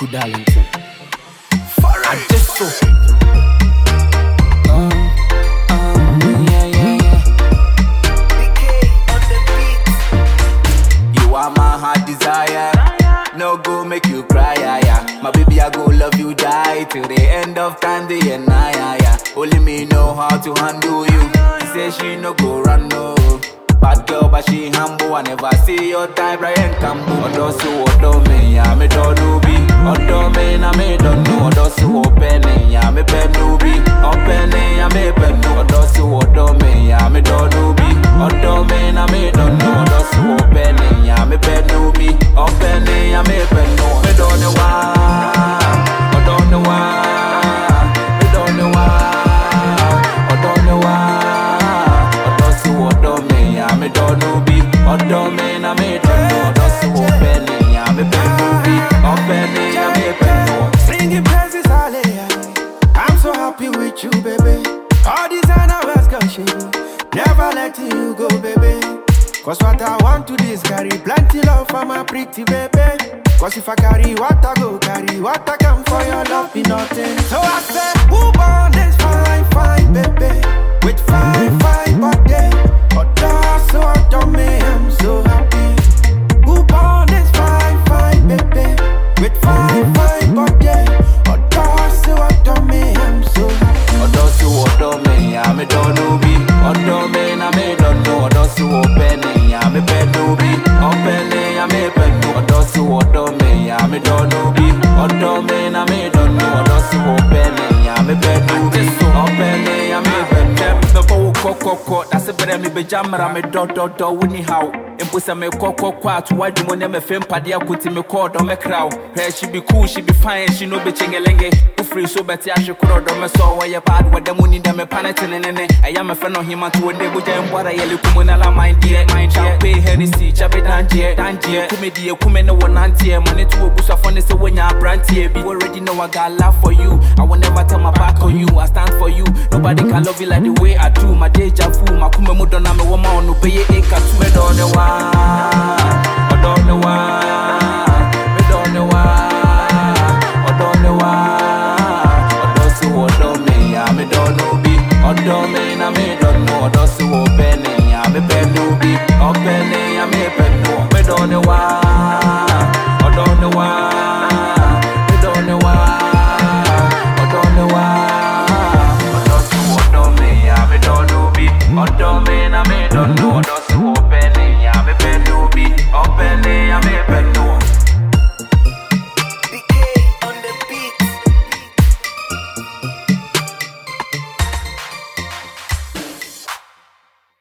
Kwaku Darlington. I just so. Um, um, yeah, yeah, yeah. You are my heart desire. No go make you cry, yeah, yeah. My baby, I go love you, die till the end of time, day and night, yeah, yeah. Only me know how to handle you. She say she no go run, no. Bad girl, but she humble. I never see your type, Brian Cambo. Odo so odo me, yeah, me do do be. Odo me, na me don't know. Odo so open, yeah, me pen no be. Open, yeah, me pen no. Odo so odo me, yeah, me do do be. Odo me, na me don't know. Odo so open, yeah, me pen no be. Open, yeah, me pen no. Me don't know why. Odo know why. Me don't know why. Odo know why. Odo so odo me, yeah, me don't know be. Odo me, na me don't know. Odo so open, yeah, me pen no be. Open, yeah, me pen no. Singing praises, hallelujah. I'm so happy with you, baby. All these hours, gosh, never letting you go, baby. Cause what I want to this carry plenty love for my pretty baby. Cause if I carry what I go carry, what I come for your love be nothing. So I say, who born this fine, fine baby? With fine, fine body. But that's so I don't me, I'm so happy. Who born this fine, fine baby? With fine, fine body. But that's so I don't me, I'm so happy. Odo si odo me, ya me don't know be. Odo me na me don't know. Odo si open ya me pen no be. Open ya me pen no. Odo si odo me, ya me don't know be. Odo me na me don't know. Odo si open ya me pen no be. Open ya me pen no. Bɛbɔ wo kɔkɔkɔ na se berɛ me bɛgya mmara me dɔdɔdɔ wo ni haw mpo sɛ mekɔkɔkɔ ato w'adwuma ne mɛfɛ mpadeɛ akoti mekɔɔ dɔ mɛkra wo hwɛ she be cool she be fine she no be chengelenge wofiri so bɛte ahwe korɔ dɔ mɛsɔ wɔyɛ bad wɔda mu ni dɛ mepa ne tenenene ɛyɛ mɛfɛ no hema to wɔde bogya mbɔra yɛle kumu na la mind deɛ mind champagne Hennessy chabe danjeɛ danjeɛ kume deɛ kume ne wɔ nanteɛ ma ne to obusuafo ne sɛ wonya aberanteɛ bi You already know I got love for you I will never turn my back on you I stand for you nobody can love you like the way I do my deja vu my kume mu dɔ na me wɔ ma ɔno bɛyɛ eka